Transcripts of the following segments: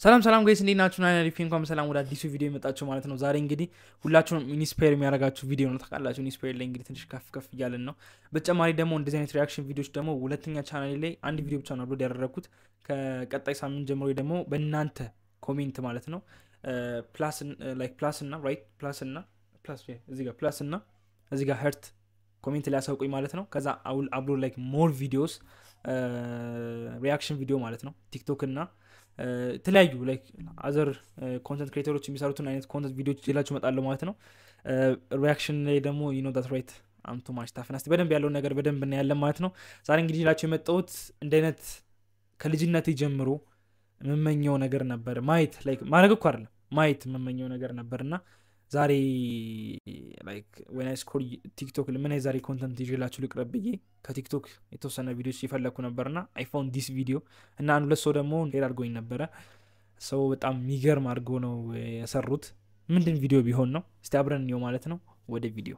ሰላም ሰላም ጋይስ እንዴት ናችሁ? ና ሪፊ እንኳን በሰላም ወደ አዲሱ ቪዲዮ የመጣችሁ ማለት ነው። ዛሬ እንግዲህ ሁላችሁም ኢንስፓየር የሚያደርጋችሁ ቪዲዮ ነው። ታውቃላችሁ ኢንስፓየር ላይ እንግዲህ ትንሽ ከፍ ከፍ እያለን ነው። በተጨማሪ ደግሞ እንደዚህ አይነት ሪያክሽን ቪዲዮች ደግሞ ሁለተኛ ቻናሌ ላይ አንድ ቪዲዮ ብቻ ነው አፕሎድ ያደረግኩት። ከቀጣይ ሳምንት ጀምሮ ደግሞ በእናንተ ኮሜንት ማለት ነው ፕላስ እና ራይት ፕላስ እና ፕላስ እዚህ ጋር ፕላስ እና እዚህ ጋር ሄርት ኮሜንት ላይ ያሳውቁኝ ማለት ነው። ከዛ አውል አፕሎድ ላይክ ሞር ቪዲዮስ ሪያክሽን ቪዲዮ ማለት ነው ቲክቶክ እና የተለያዩ ላይክ አዘር ኮንተንት ክሬተሮች የሚሰሩትን አይነት ኮንተንት ቪዲዮች ይላችሁ እመጣለሁ ማለት ነው። ሪያክሽን ላይ ደግሞ ዩኖ ዳት ራይት አምቱ ማች ታፍን እስቲ በደንብ ያለውን ነገር በደንብ እናያለን ማለት ነው። ዛሬ እንግዲህ ይላችሁ የመጣሁት እንደ አይነት ከልጅነት ጀምሮ የምመኘው ነገር ነበር ማየት ላይክ ማድረግ እኮ አይደለም ማየት የምመኘው ነገር ነበር እና ዛሬ ላይክ ወይና ስኮር ቲክቶክ ምን ዛሬ ኮንተንት ይዤላችሁ ልቅረብ ብዬ ከቲክቶክ የተወሰነ ቪዲዮች የፈለግኩ ነበር እና አይፎን ዲስ ቪዲዮ እና አንድ ሁለት ሰው ደግሞ ሄድ አድርጎኝ ነበረ። ሰው በጣም የሚገርም አድርጎ ነው የሰሩት። ምንድን ቪዲዮ ቢሆን ነው? እስቲ አብረን እንየው ማለት ነው። ወደ ቪዲዮ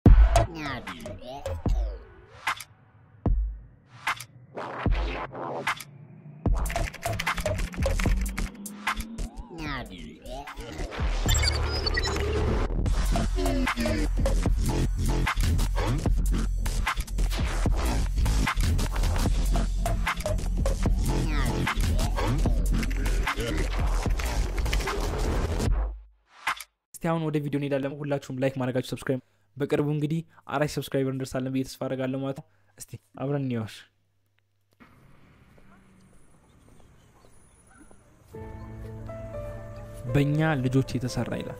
እስቲ አሁን ወደ ቪዲዮ እንሄዳለን። ሁላችሁም ላይክ ማድረጋችሁ ሰብስክራይብ፣ በቅርቡ እንግዲህ አራት ሰብስክራይበር እንደርሳለን ብዬ ተስፋ አደርጋለሁ ማለት ነው። እስቲ አብረን እንየዋሽ። በእኛ ልጆች የተሰራ ይላል።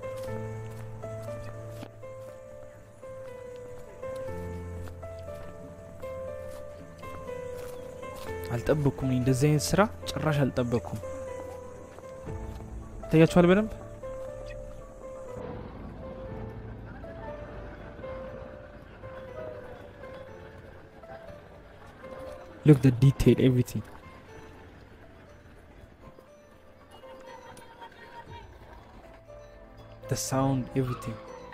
አልጠበቅኩም። እንደዚህ አይነት ስራ ጭራሽ አልጠበቅኩም። ይታያችኋል በደንብ look the detail everything the sound everything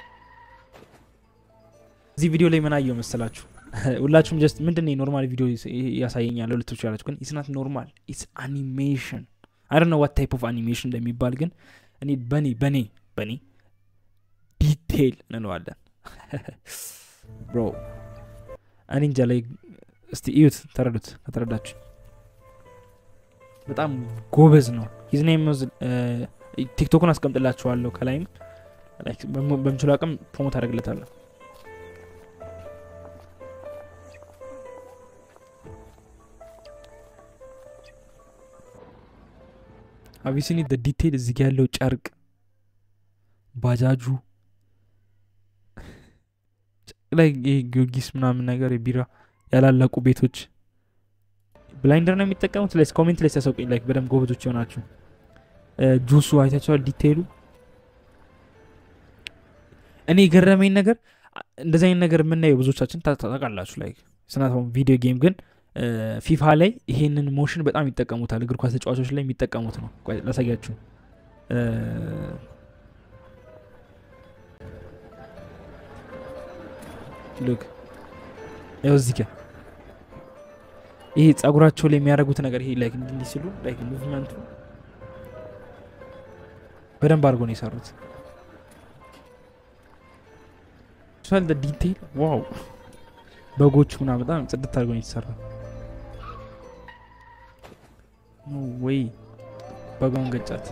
እዚህ ቪዲዮ ላይ ምን አየው መሰላችሁ? ሁላችሁም ጀስት ምንድን ኖርማል ቪዲዮ ያሳየኛል ልትሉ ትችላላችሁ፣ ግን ኢትስ ናት ኖርማል ኢትስ አኒሜሽን አይ ዶንት ኖ ዋት ታይፕ ኦፍ አኒሜሽን እንደሚባል ግን እኔ በኔ በኔ በኔ ዲቴይል እንለዋለን ብሮ እኔ እንጃ ላይ እስቲ እዩት፣ ተረዱት። ከተረዳችሁ በጣም ጎበዝ ነው። ሂዝኔም ቲክቶኩን አስቀምጥላችኋለሁ ከላይም በምችሉ አቅም ፕሮሞት አደርግለታለሁ። አቢሲኒ ዲቴይል እዚህ ጋ ያለው ጨርቅ፣ ባጃጁ ላይ ጊዮርጊስ ምናምን ነገር የቢራ ያላለቁ ቤቶች ብላይንደር ነው የሚጠቀሙት። ላይ ኮሜንት ላይ ሲያሳውቁኝ ላይክ በደንብ ጎበዞች የሆናችሁ ጁሱ አይታችኋል። ዲቴይሉ እኔ የገረመኝ ነገር እንደዚህ አይነት ነገር የምናየው ብዙዎቻችን ታውቃላችሁ። ላይ ስናት ቪዲዮ ጌም ግን ፊፋ ላይ ይሄንን ሞሽን በጣም ይጠቀሙታል። እግር ኳስ ተጫዋቾች ላይ የሚጠቀሙት ነው። ላሳያችሁ ሉክ ያው እዚህ ጋር ይሄ ጸጉራቸው ላይ የሚያደርጉት ነገር ይሄ ላይክ እንዲህ ሲሉ ላይክ ሙቭመንቱ በደንብ አድርጎ ነው የሰሩት። ሷል ዲቴይል ዋው! በጎቹ ምናምን በጣም ጽድት አድርጎ ነው የተሰራ። ወይ በጋውን ገጫት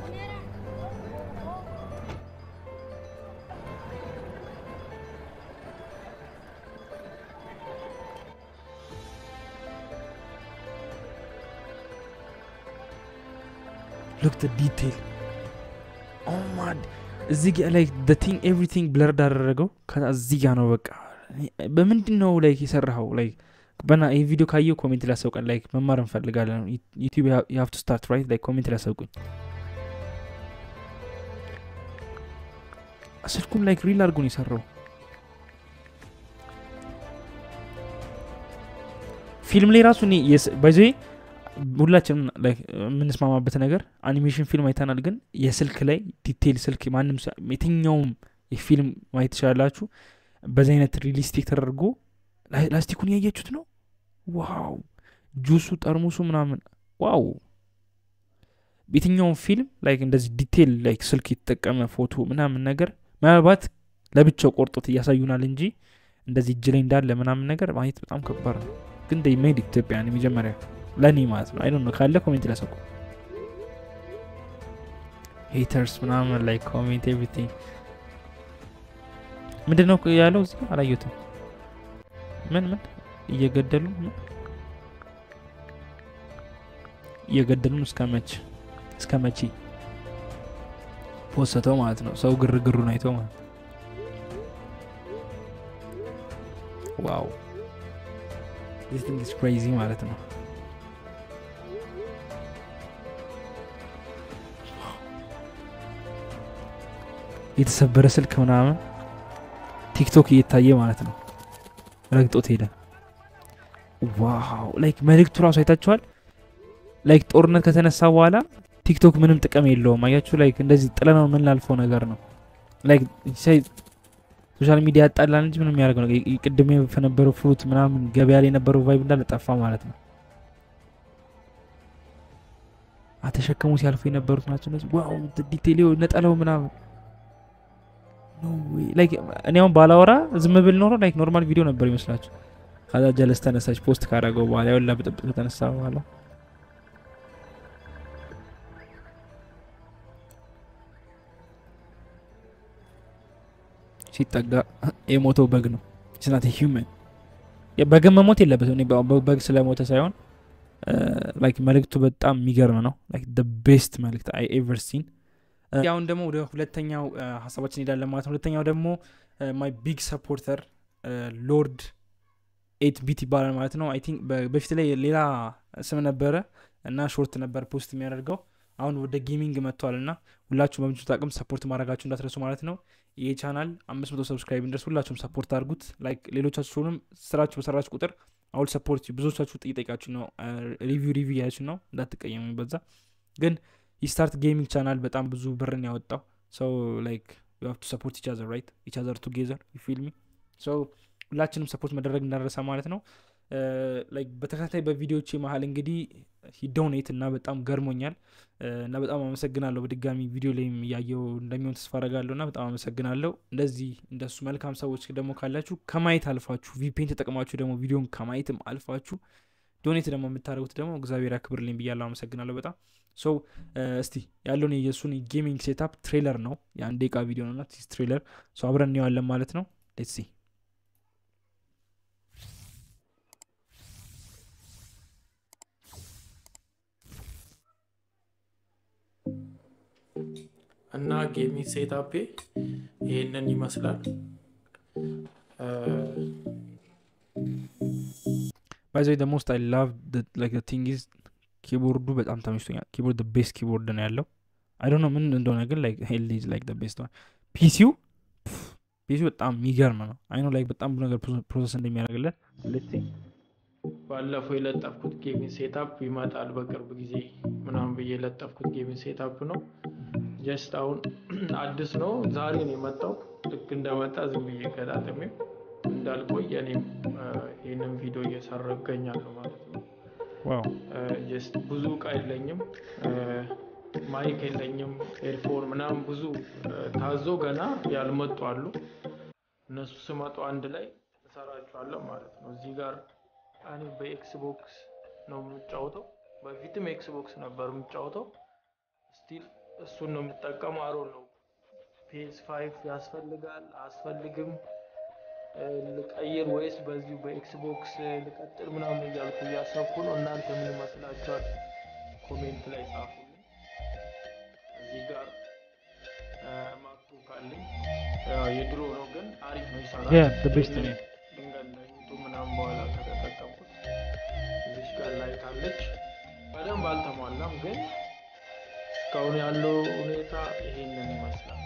ሉክ ዲቴይል ኦማድ እዚህ ጋ ላይ ቲንግ ኤቭሪቲንግ ብለርድ አደረገው። ከዛ እዚህ ጋ ነው በቃ በምንድን ነው ላይ የሰራኸው? ላይ በና ይህ ቪዲዮ ካየው ኮሜንት ላይ ያሳውቀን። ላይክ መማር እንፈልጋለን። ዩቲዩብ የሀፍ ቱ ስታርት ራይት ላይ ኮሜንት ላይ ያሳውቁኝ። ስልኩም ላይክ ሪል አድርጎ ነው የሰራው። ፊልም ላይ ራሱ ባይዘ ሁላችንም የምንስማማበት ነገር አኒሜሽን ፊልም አይተናል፣ ግን የስልክ ላይ ዲቴይል ስልክ ማንም የትኛውም የፊልም ማየት ትችላላችሁ። በዚህ አይነት ሪሊስቲክ ተደርጎ ላስቲኩን ያያችሁት ነው። ዋው ጁሱ፣ ጠርሙሱ ምናምን ዋው የትኛውን ፊልም ላይክ እንደዚህ ዲቴል ላይክ ስልክ የተጠቀመ ፎቶ ምናምን ነገር ምናልባት ለብቻው ቆርጦት እያሳዩናል እንጂ እንደዚህ እጅ ላይ እንዳለ ምናምን ነገር ማየት በጣም ከባድ ነው ግን ደ ሜድ ኢትዮጵያን የመጀመሪያ ለእኔ ማለት ነው አይ ነው ካለ ኮሜንት ላሰቁ ሄተርስ ምናምን ላይ ኮሜንት ኤቭሪቲንግ ምንድን ነው ያለው እዚህ አላየሁትም ምን ምን እየገደሉ እየገደሉን እስከ መች እስከ መቼ ፖሰተው ማለት ነው ሰው ግርግሩን አይቶ ማለት ዋው ዚስ ክሬዚ ማለት ነው የተሰበረ ስልክ ምናምን ቲክቶክ እየታየ ማለት ነው ረግጦት ሄደ ዋው ላይክ መልእክቱ ራሱ አይታችኋል ላይክ ጦርነት ከተነሳ በኋላ ቲክቶክ ምንም ጥቅም የለውም አያችሁ ላይክ እንደዚህ ጥለነው የምናልፈው ነገር ነው ላይክ ሶሻል ሚዲያ ያጣላል እንጂ ምንም ያደርገው ነገር ቅድም ከነበረው ፍሩት ምናምን ገበያ ላይ የነበረው ቫይብ እንዳለ ጠፋ ማለት ነው አተሸከሙ ሲያልፉ የነበሩት ናቸው እነዚህ ዋው ዲቴል ነጠለው ምናምን እኔ አሁን ባላወራ ዝም ብል ኖሮ ላይክ ኖርማል ቪዲዮ ነበር ይመስላችሁ ከዛ ጀለስ ተነሳች ፖስት ካደረገው በኋላ ያውላ ብጥብጥ ከተነሳ በኋላ ሲጠጋ የሞተው በግ ነው ስናት ሂውመን በግን መሞት የለበትም በግ ስለሞተ ሳይሆን ላይክ መልእክቱ በጣም የሚገርም ነው ላይክ ቤስት መልእክት አይ ኤቨር ሲን አሁን ደግሞ ወደ ሁለተኛው ሀሳባችን ሄዳለን ማለት ነው ሁለተኛው ደግሞ ማይ ቢግ ሰፖርተር ሎርድ ኤት ቢት ይባላል ማለት ነው አይ ቲንክ በፊት ላይ ሌላ ስም ነበረ እና ሾርት ነበር ፖስት የሚያደርገው አሁን ወደ ጌሚንግ መጥቷል እና ሁላችሁ በምችሉት አቅም ሰፖርት ማድረጋችሁ እንዳትረሱ ማለት ነው ይህ ቻናል አምስት መቶ ሰብስክራይብ እንደርስ ሁላችሁም ሰፖርት አድርጉት ላይክ ሌሎቻችሁንም ስራችሁ በሰራችሁ ቁጥር አሁን ሰፖርት ብዙዎቻችሁ ጥይጠቃችሁ ነው ሪቪው ሪቪው ያችሁ ነው እንዳትቀየሙ በዛ ግን የስታርት ጌሚንግ ቻናል በጣም ብዙ ብርን ያወጣው ሰው ላይክ ዩ ቱ ሰፖርት ኢቻዘር ራይት ኢቻዘር ቱጌዘር ፊልሚ ሰው ሁላችንም ሰፖርት መደረግ እንዳረሳ ማለት ነው ላይክ በተከታታይ በቪዲዮዎች መሀል እንግዲህ ሂዶኔት እና በጣም ገርሞኛል እና በጣም አመሰግናለሁ በድጋሚ ቪዲዮ ላይም እያየው እንደሚሆን ተስፋ አረጋለሁ እና በጣም አመሰግናለሁ እንደዚህ እንደሱ መልካም ሰዎች ደግሞ ካላችሁ ከማየት አልፋችሁ ቪፔን ተጠቅማችሁ ደግሞ ቪዲዮን ከማየትም አልፋችሁ ዶኔት ደግሞ የምታደርጉት ደግሞ እግዚአብሔር ያክብርልኝ ብያለሁ አመሰግናለሁ በጣም ሶ እስቲ ያለውን የእሱን ጌሚንግ ሴታፕ ትሬለር ነው የአንድ ደቂቃ ቪዲዮ ነው ቲስ ትሬለር ሶ አብረን እንየዋለን ማለት ነው ሌትስ ሲ እና ጌሚንግ ሴታፔ ይህንን ይመስላል ባይዘ ደ ሞስት አይ ላቭ ቲንግ ኢዝ ኪቦርዱ በጣም ተመችቶኛል ኪቦርድ ቤስት ኪቦርድ ነው ያለው አይ ዶንት ኖ ምን እንደሆነ ግን ላይክ ሄልዝ ላይክ ቤስት ፒሲው ፒሲው በጣም የሚገርም ነው አይኖ ላይክ በጣም ብዙ ነገር ፕሮሰስ እንደሚያደርግለት ባለፈው የለጠፍኩት ጌሚንግ ሴታፕ ይመጣል በቅርብ ጊዜ ምናምን ብዬ የለጠፍኩት ጌሚንግ ሴታፕ ነው ጀስት አሁን አዲስ ነው ዛሬ ነው የመጣው ልክ እንደመጣ ዝም ብዬ ገጣጥሜ እንዳልቆይ እኔም ይህንን ቪዲዮ እየሰራ እገኛለሁ ማለት ነው ጀስት ብዙ እቃ የለኝም ማይክ የለኝም ኤርፎን ምናምን ብዙ ታዞ ገና ያልመጡ አሉ እነሱ ስመጡ አንድ ላይ እሰራቸዋለሁ ማለት ነው እዚህ ጋር እኔ በኤክስቦክስ ነው የምጫወተው በፊትም ኤክስቦክስ ነበር የምጫወተው ስቲል እሱን ነው የምጠቀመው አሮ ነው ፒኤስ ፋይቭ ያስፈልጋል አያስፈልግም ልቀይር ወይስ በዚሁ በኤክስቦክስ ልቀጥል ምናምን እያልኩ እያሰብኩ ነው እናንተ ምን ይመስላችኋል ኮሜንት ላይ ጻፉልኝ እዚህ ጋር ማክቡክ አለኝ የድሮ ነው ግን አሪፍ ነው ይሰራል ድንገት ለዩቱብ ምናምን በኋላ ከተጠቀምኩት እዚች ጋር ላይት አለች በደንብ አልተሟላም ግን እስካሁን ያለው ሁኔታ ይሄንን ይመስላል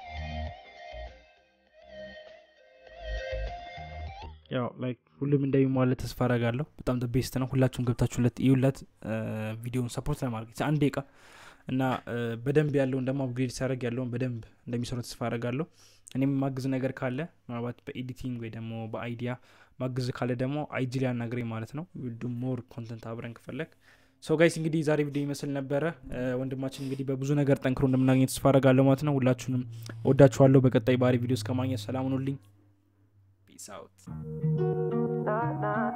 ያው ላይክ ሁሉም እንደሚሟለት ተስፋ አረጋለሁ በጣም ቤስት ነው ሁላችሁም ገብታችሁለት ይሁለት ቪዲዮን ሰፖርት ለማድረግ አንድ ደቂቃ እና በደንብ ያለውን ደግሞ አፕግሬድ ሲያደርግ ያለውን በደንብ እንደሚሰሩ ተስፋ አረጋለሁ እኔም ማግዝ ነገር ካለ ምናልባት በኤዲቲንግ ወይ ደግሞ በአይዲያ ማግዝ ካለ ደግሞ አይጂ ላይ አናግረኝ ማለት ነው ዱ ሞር ኮንተንት አብረን ከፈለግ ሰው ጋይስ እንግዲህ ዛሬ ቪዲዮ ይመስል ነበረ ወንድማችን እንግዲህ በብዙ ነገር ጠንክሮ እንደምናገኘት ተስፋ አደርጋለሁ ማለት ነው ሁላችሁንም ወዳችኋለሁ በቀጣይ ባህሪ ቪዲዮ እስከማግኘት ሰላም ሁኑልኝ ፒስ አውት